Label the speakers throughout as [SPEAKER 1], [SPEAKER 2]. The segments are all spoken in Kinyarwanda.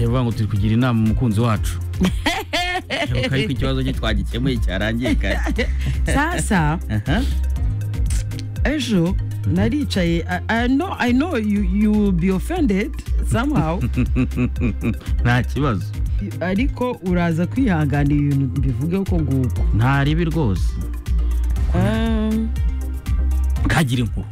[SPEAKER 1] bavuga ngo turi kugira inama umukunzi wacu Bishoboka yuko ikibazo cye twagikemuye cyarangiye kare
[SPEAKER 2] sasa
[SPEAKER 1] Aha.
[SPEAKER 2] ejo naricaye I- I know- i know you you will be offended somehow
[SPEAKER 1] nta kibazo
[SPEAKER 2] ariko uraza kwihanganira ibintu bivuge uko nguko
[SPEAKER 1] nta ribi rwose
[SPEAKER 2] Um,
[SPEAKER 1] kagira inkuru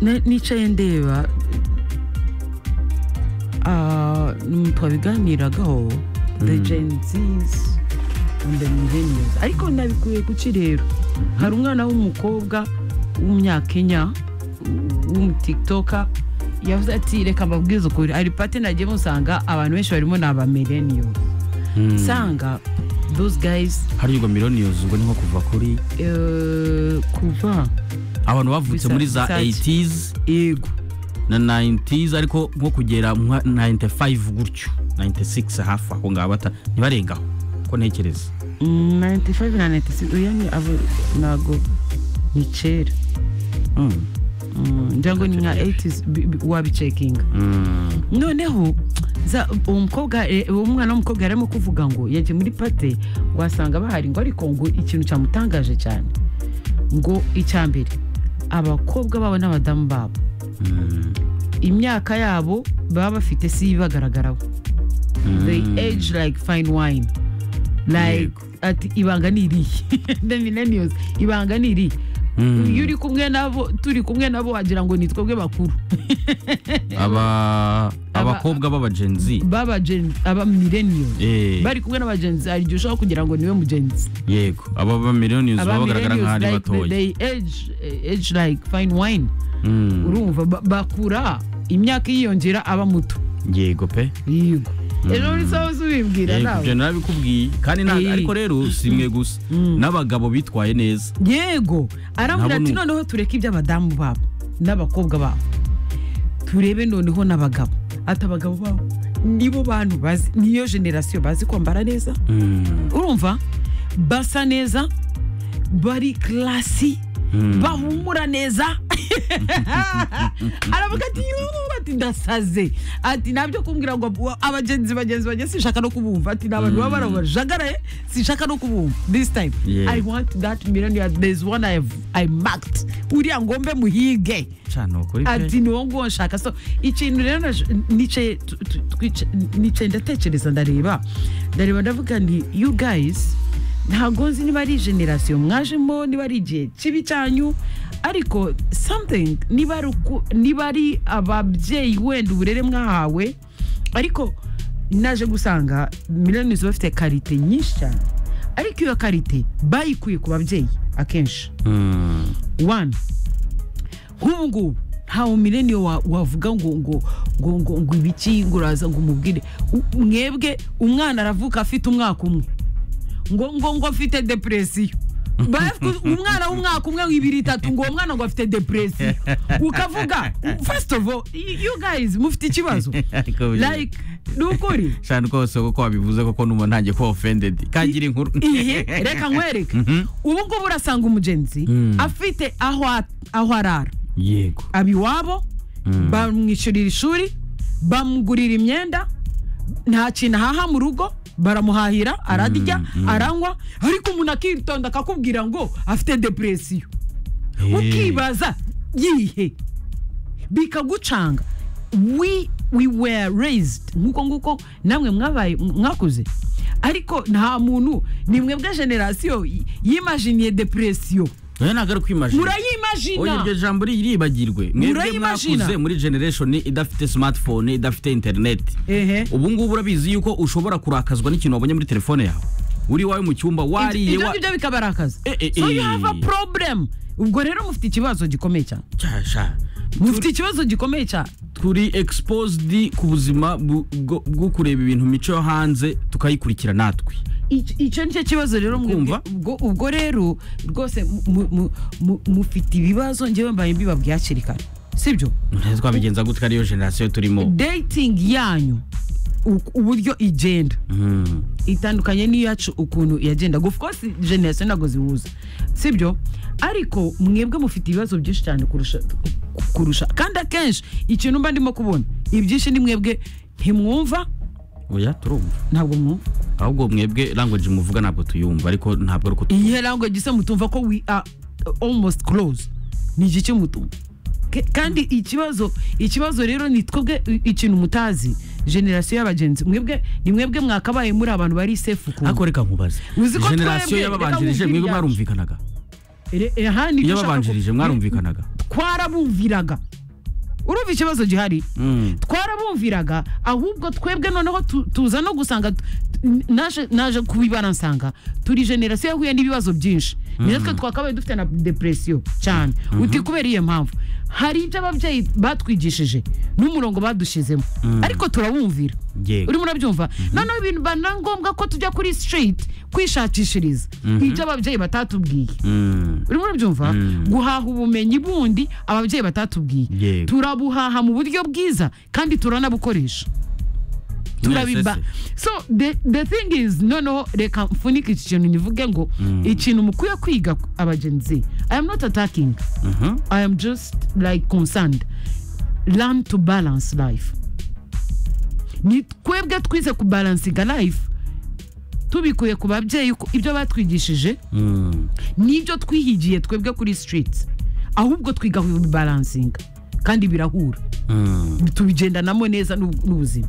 [SPEAKER 2] na- nicaye ndeba ah, mm, twabiganiragaho the gen z's and the millennials ariko nabikuye kuki rero hari umwana w'umukobwa w'umunyakenya w- w'umutiktoka yavuze ati reka mbabwize ukuri ari pate nagiye musanga abantu benshi barimo ni abamileniyos nsanga those guys
[SPEAKER 1] hariya ubwo miliyoniyozi ubwo ni nko kuva kuri
[SPEAKER 2] eh, kuva
[SPEAKER 1] abantu bavutse
[SPEAKER 2] Bisa-
[SPEAKER 1] muri za
[SPEAKER 2] bisake.
[SPEAKER 1] 80s
[SPEAKER 2] yego
[SPEAKER 1] na 90s ariko nko kugera nka 95 gutyo 96 hafi aho ngaho bata ntibarengaho ko ntekereza
[SPEAKER 2] 95 na 96 uya ni abo ntago ni kera
[SPEAKER 1] Mm.
[SPEAKER 2] ngira ngo ni nka 80s bi- bi- wabicekinga
[SPEAKER 1] Mm.
[SPEAKER 2] noneho za- uwo mukobwa eh, uwo mwana w'umukobwa yarimo kuvuga ngo yagiye muri pate wasanga bahari ngo ariko ngo ikintu cyamutangaje cyane ngo icya mbere abakobwa babo n'abadamu babo
[SPEAKER 1] Mm.
[SPEAKER 2] imyaka yabo baba bafite si ibagaragaraho they
[SPEAKER 1] Mm.
[SPEAKER 2] age like fine wine like
[SPEAKER 1] Yego.
[SPEAKER 2] ati ibanga ni irihe the millennials ibanga ni irihe
[SPEAKER 1] Mm.
[SPEAKER 2] iyo uri kumwe nabo turi kumwe nabo wagira ngo ni twebwe bakuru
[SPEAKER 1] Aba- abakobwa b'abagenzi
[SPEAKER 2] baba gen aba millennials bari kumwe n'abagenzi hari igihe ushobora kugira ngo niwe mugenzi
[SPEAKER 1] yego aba ba miliyoniyozi baba bagaragara nk'aho ari
[SPEAKER 2] like
[SPEAKER 1] batoya
[SPEAKER 2] they age eh, age like fine wine
[SPEAKER 1] Mm.
[SPEAKER 2] urumva ba- bakura imyaka yiyongera aba muto
[SPEAKER 1] yego pe
[SPEAKER 2] yego ejo muri sawa ubibwira
[SPEAKER 1] Yego,
[SPEAKER 2] nawe
[SPEAKER 1] ibyo narabikubwiye kandi nta-
[SPEAKER 2] Eh.
[SPEAKER 1] ariko rero si mwe gusa n'abagabo bitwaye neza
[SPEAKER 2] yego arambwira
[SPEAKER 1] Nabo
[SPEAKER 2] ati
[SPEAKER 1] ni-
[SPEAKER 2] noneho tureke iby'abadamu babo n'abakobwa babo turebe noneho n'abagabo ati abagabo babo nibo bantu bazi niyo generasiyo bazi kwambara neza
[SPEAKER 1] Mm.
[SPEAKER 2] urumva basa neza bari karasi
[SPEAKER 1] Mm.
[SPEAKER 2] bahumura neza aravuga ati yuuu ati ndasaze ati nabyo kumbwira ngo wa- abagenzi bagenzi bagenzi sinshaka no kubumva ati ni abantu baba barabajagaraye sinshaka no kubumva this time
[SPEAKER 1] Yeah.
[SPEAKER 2] i want that millionaire there's one i, I marked uriya ngombe muhige
[SPEAKER 1] cana ukuri pe
[SPEAKER 2] ati ni wowe nguwo nshaka so ikintu rero naje- nicaye tu- tu- twica- nicaye ndatekereza ndareba ndareba ndavuga nti you guys ntabwo nzi niba ari generasiyo mwajemo niba ari igihe kibi cyanyu ariko something niba ari uku- niba ari ababyeyi wenda uburere mwahawe ariko naje gusanga miliyoni bafite karite nyinshi cyane ariko iyo karite bayikuye ku babyeyi akenshi
[SPEAKER 1] Mm.
[SPEAKER 2] one nk'ubu ngubu ntawe mileniyo wa- wavuga ngo ngo ngo ngo ngo ibiki ngo uraza ngo umubwire U- mwebwe umwana aravuka afite umwaka umwe ngo ngo ngo afite depresiyo Baravuga, umwana w'umwaka umwe ibiri itatu ngo uwo mwana ngo afite depresiyo ukavuga first of all y- you guys mufite ikibazo
[SPEAKER 1] Ariko buri-
[SPEAKER 2] like ni ukuri
[SPEAKER 1] shana rwose kuko wabivuze koko n'umuntu ntangiye kuba offended kagira inkuru
[SPEAKER 2] iyi reka nkwereke
[SPEAKER 1] Mhm.
[SPEAKER 2] ubu ngubu urasanga umugenzi
[SPEAKER 1] Mm.
[SPEAKER 2] afite aho a- aho arara
[SPEAKER 1] yego
[SPEAKER 2] aba iwabo bamwishyurira ishuri bamugurira imyenda nta kintu ahaha mu rugo baramuhahira ararya aranywa ariko umuntu akitonda akakubwira ngo afite depresiyo
[SPEAKER 1] Eh.
[SPEAKER 2] ukibaza yihe bikagucanga we we were raised nk'uko nguko namwe mwabaye mwakuze ariko nta muntu ni mwebwe generasiyo yimajiniye depresiyo
[SPEAKER 1] oya ntabwo ari kwimajina oya
[SPEAKER 2] murayimajina
[SPEAKER 1] iryo jambo riribagirwe mwebwe
[SPEAKER 2] Murayimagina.
[SPEAKER 1] mwakuze muri generation idafite smartphone idafite internet
[SPEAKER 2] ehe
[SPEAKER 1] ubu ngubu urabizi yuko ushobora kurakazwa n'ikintu wabonye muri telefone yawe uri iwawe mu cyumba wariye
[SPEAKER 2] ibyo
[SPEAKER 1] wa
[SPEAKER 2] ngibyo bikaba ari akazi
[SPEAKER 1] Eh, eh,
[SPEAKER 2] so
[SPEAKER 1] eh.
[SPEAKER 2] you have a problem ubwo rero mufite ikibazo gikomeye cyane
[SPEAKER 1] Sha, sha.
[SPEAKER 2] mufite ikibazo gikomeye cyane
[SPEAKER 1] turi exposed ku buzima bu- bwo bwo kureba ibintu mico yo hanze tukayikurikira natwe
[SPEAKER 2] Ic- icyo ni cyo kibazo rero mwebwe.
[SPEAKER 1] Kumva.
[SPEAKER 2] ubwo ubwo rero rwose mu- mu- mu- mufite ibibazo ngewe mbaye mbibabwiye hakiri kare sibyo
[SPEAKER 1] twabigenza gutya ariyo generasiyo turimo
[SPEAKER 2] dating yanyu u- uburyo igenda itandukanye n'iyacu ukuntu yagendaga of course generation ntabwo zihuza sibyo ariko mwebwe mufite ibibazo byinshi cyane kurusha kurusha kandi akenshi ikintu mba ndimo kubona ibyinshi ni mwebwe ntimwumva
[SPEAKER 1] oya turumva
[SPEAKER 2] ntabwo mwumva
[SPEAKER 1] ahubwo mwebwe language muvuga ntabwo tuyumva ariko ntabwo ari uko tu-
[SPEAKER 2] iyihe lango gisa mutumva ko we are almost close ni igiki mutumva Ke- kandi ikibazo ikibazo rero ni twebwe i- ikintu mutazi generasiyo y'abagenzi mwebwe ni mwebwe mwakabaye muri abantu bari sefu ukuntu
[SPEAKER 1] ariko reka nkubaze
[SPEAKER 2] Uzi ko
[SPEAKER 1] generasiyo
[SPEAKER 2] twebwe,
[SPEAKER 1] y'ababanjirije
[SPEAKER 2] reka
[SPEAKER 1] mwebwe
[SPEAKER 2] mwumvire
[SPEAKER 1] mwarumvikanaga
[SPEAKER 2] Ere- eh, aha ni
[SPEAKER 1] iyo
[SPEAKER 2] byo ushaka ku-
[SPEAKER 1] babanjirije mwarumvikanaga
[SPEAKER 2] twarabumviraga urumva ikibazo gihari
[SPEAKER 1] Mm.
[SPEAKER 2] twarabumviraga ahubwo twebwe noneho tu- tuza no gusanga t- n- naje naje kubibara nsanga turi generasiyo yahuye n'ibibazo byinshi ni natwe twakabaye dufite na depresiyo cyane uti kubera iyo mpamvu hari ibyo ababyeyi batwigishije n'umurongo badushizemo ariko turabumvira
[SPEAKER 1] Yego.
[SPEAKER 2] urimo urabyumva noneho ibintu bana ngombwa ko tujya kuri street kwishakishiriza ibyo ababyeyi batatubwiye
[SPEAKER 1] Mm.
[SPEAKER 2] urimo urabyumva guhaha ubumenyi bundi ababyeyi batatubwiye
[SPEAKER 1] Yego.
[SPEAKER 2] turabuhaha mu buryo bwiza kandi turanabukoresha turabiba
[SPEAKER 1] Mwese
[SPEAKER 2] so the, the thing is noneho reka mfunike iki kintu nivuge ngo ikintu mukwiye kwiga abagenzi i am not attacking
[SPEAKER 1] Mhm.
[SPEAKER 2] i am just like concerned learn to balance life ni twebwe twize kubalansinga life tubikuye ku babyeyi ko ibyo batwigishije
[SPEAKER 1] Mm.
[SPEAKER 2] nibyo twihigiye twebwe kuri street ahubwo twiga balansinga kandi birahura
[SPEAKER 1] Mm.
[SPEAKER 2] tubigendanamo neza n'ub- n'ubuzima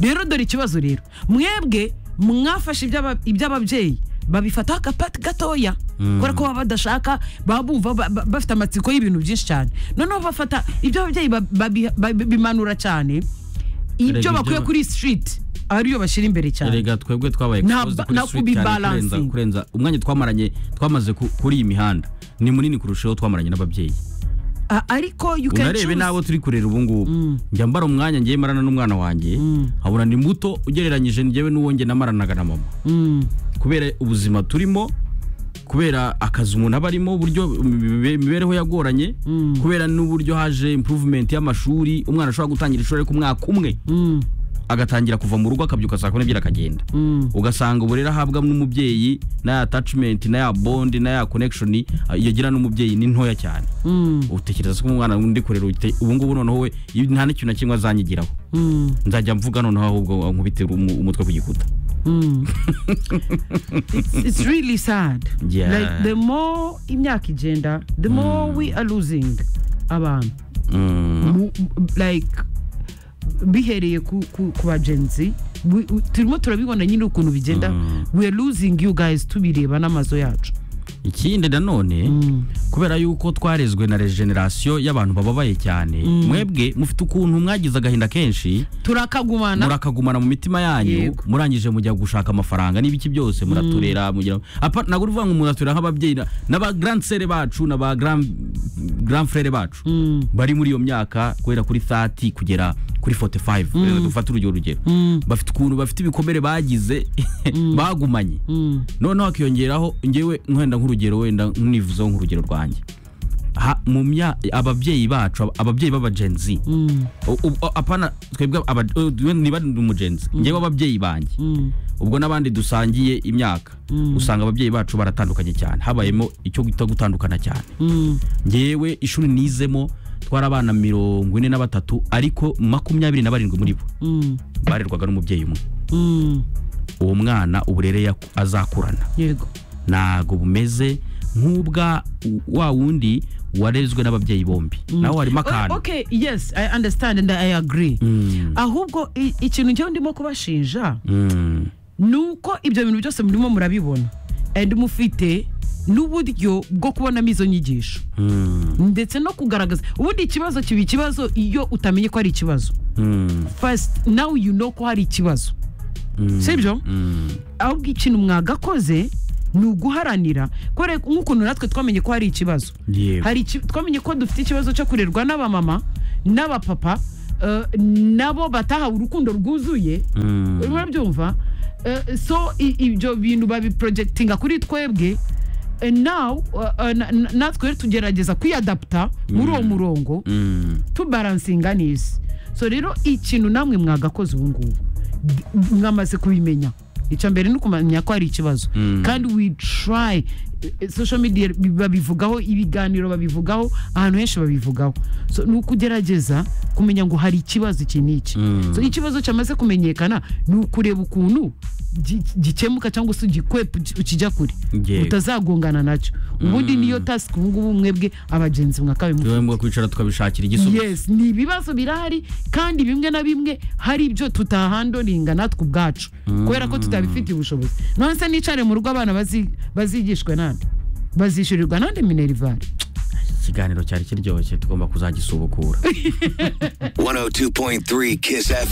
[SPEAKER 2] rero dore ikibazo rero mwebwe mwafashe iby'aba- iby'ababyeyi babifataho akapati gatoya
[SPEAKER 1] Mm.
[SPEAKER 2] kubera ko baba badashaka baba bumva ba- ba- bafite amatsiko y'ibintu byinshi cyane noneho bafata ibyo ababyeyi ba- babi- babi- bimanura cyane ibyo
[SPEAKER 1] ibyo
[SPEAKER 2] bakuye
[SPEAKER 1] ba-
[SPEAKER 2] kuri street ariyo bashyira imbere cyane
[SPEAKER 1] erega twebwe twabaye
[SPEAKER 2] Nta-
[SPEAKER 1] exposed kuri
[SPEAKER 2] na
[SPEAKER 1] street cyane
[SPEAKER 2] kubibalancing.
[SPEAKER 1] kurenza- kurenza umwanya twamaranye twamaze ku- kuri iyi mihanda ni munini kurushaho twamaranye n'ababyeyi
[SPEAKER 2] A- ariko you can
[SPEAKER 1] unarebe
[SPEAKER 2] choose
[SPEAKER 1] n'abo turi kurera ubu ngubu njya mbara umwanya ngiye marana n'umwana wanjye nkabona ni muto ugereranyije njyewe n'uwo njye namaranaga na mama
[SPEAKER 2] Mm.
[SPEAKER 1] kubera ubuzima turimo kubera akazi umuntu aba arimo uburyo imibe- imibereho yagoranye kubera n'uburyo haje improvement y'amashuri umwana ashobora gutangira ishuri ariko umwaka umwe
[SPEAKER 2] Mm.
[SPEAKER 1] agatangira kuva mu rugo akabyuka saa kumi n'ebyiri akagenda
[SPEAKER 2] Mm.
[SPEAKER 1] ugasanga uburere ahabwa n'umubyeyi na ya attachment na ya bond na ya connection eh, yagira n'umubyeyi ni ntoya cyane
[SPEAKER 2] Mm.
[SPEAKER 1] utekereza ko umwana undi kurera ute- ubu ngubu noneho we iyo nta n'ikintu na kimwe azanyigiraho
[SPEAKER 2] Mm.
[SPEAKER 1] nzajya mvuga noneho ahubwo nkubite umu- umutwe ku gikuta
[SPEAKER 2] it's really sad
[SPEAKER 1] Yeah.
[SPEAKER 2] like the more imyaka igenda the more we are losing abantu
[SPEAKER 1] Mm,
[SPEAKER 2] Mu- like bihereye ku, ku, ku bagenzi We- u- turimo turabibona nyine ukuntu bigenda we are losing you guys tubireba n'amazu yacu
[SPEAKER 1] ikindi nanone kubera yuko twarezwe na regeneration y'abantu bababaye cyane mwebwe mufite ukuntu mwagize agahinda kenshi
[SPEAKER 2] turakagumana
[SPEAKER 1] murakagumana mu mitima yanyu
[SPEAKER 2] Yego.
[SPEAKER 1] murangije mujya gushaka amafaranga n'ibiki byose muraturera mugira apa ntabwo uvuga ngo muraturera nk'ababyeyi na- n'aba grand sere bacu n'aba grand grand frere bacu bari muri iyo myaka guhera kuri 30 kugera kuri 45 rero dufate urugero rugero bafite ukuntu bafite ibikomere bagize bagumanye
[SPEAKER 2] Mm.
[SPEAKER 1] noneho hakiyongeraho ngewe nkenda nk'urugero wenda nivuzeho nk'urugero rwanjye Ha- mu mya ababyeyi bacu ab- ababyeyi b'abagenzi
[SPEAKER 2] Mm.
[SPEAKER 1] U- u- apana twebwe aba- u- we niba ndi umugenzi ngewe ababyeyi banjye
[SPEAKER 2] Mm.
[SPEAKER 1] ubwo n'abandi dusangiye imyaka usanga ababyeyi bacu baratandukanye cyane habayemo icyo guta gutandukana cyane
[SPEAKER 2] Mm.
[SPEAKER 1] ngewe ishuri nizemo twari abana mirongo ine na batatu ariko makumyabiri na barindwi muri bo
[SPEAKER 2] Mm.
[SPEAKER 1] barerwaga n'umubyeyi umwe
[SPEAKER 2] Mm.
[SPEAKER 1] uwo mwana uburere yaku- azakurana
[SPEAKER 2] yego
[SPEAKER 1] ntago bumeze nk'ubwa u- wa wundi warezwe n'ababyeyi bombi nawe harimo akantu
[SPEAKER 2] okay yes i understand and i agree
[SPEAKER 1] Mm,
[SPEAKER 2] ahubwo i- ikintu njyewe ndimo kubashinja
[SPEAKER 1] mm,
[SPEAKER 2] ni uko ibyo bintu byose murimo murabibona and mufite n'uburyo bwo kubonamo izo nyigisho
[SPEAKER 1] mm,
[SPEAKER 2] ndetse no kugaragaza ubundi ikibazo kiba ikibazo iyo utamenye ko ari ikibazo
[SPEAKER 1] mm,
[SPEAKER 2] first now you know ko hari ikibazo
[SPEAKER 1] mm,
[SPEAKER 2] sibyo
[SPEAKER 1] mm.
[SPEAKER 2] ahubwo ikintu mwagakoze ni uguharanira kubera ko nk'ukuntu natwe twamenye ko hari ikibazo
[SPEAKER 1] Yego.
[SPEAKER 2] hari iki- twamenye ko dufite ikibazo cyo kurerwa n'abamama n'abapapa eh, nabo batahawe urukundo rwuzuye
[SPEAKER 1] Mm,
[SPEAKER 2] urimo urabyumva Eh, so i- ibyo bintu babiprojectinga kuri twebwe Eh, now eh, eh, na- na- natwe rero tugerageza kwiyadaputa muri uwo murongo
[SPEAKER 1] mm,
[SPEAKER 2] tubaransinga neza so rero ikintu namwe mwagakoze ubu ngubu mwamaze kubimenya icya mbere ni ukumenya ko hari ikibazo
[SPEAKER 1] Mm.
[SPEAKER 2] kandi we try social media bi- babivugaho ibiganiro babivugaho ahantu henshi babivugaho so ni ukugerageza kumenya ngo hari ikibazo iki n'iki
[SPEAKER 1] Mm.
[SPEAKER 2] so ikibazo cyamaze kumenyekana ni ukureba ukuntu gi- gikemuka cyangwa se ugikwepa uki- ukijya kure
[SPEAKER 1] Yego.
[SPEAKER 2] utazagongana nacyo ubundi niyo tasike ubu ngubu mwebwe abagenzi mwakabimu
[SPEAKER 1] tuwe mu kwicara tukabishakira igisubizo
[SPEAKER 2] yes ni ibibazo birahari kandi bimwe na bimwe hari ibyo tutahandoringa natwe ubwacu kubera ko tutabifitiye ubushobozi nonese nicare mu rugo abana bazi- bazigishwe nande bazishyurirwa nande minerivare
[SPEAKER 1] ikiganiro cyari kiryoshye tugomba kuzagisubukura
[SPEAKER 3] 102.3 Kiss FM.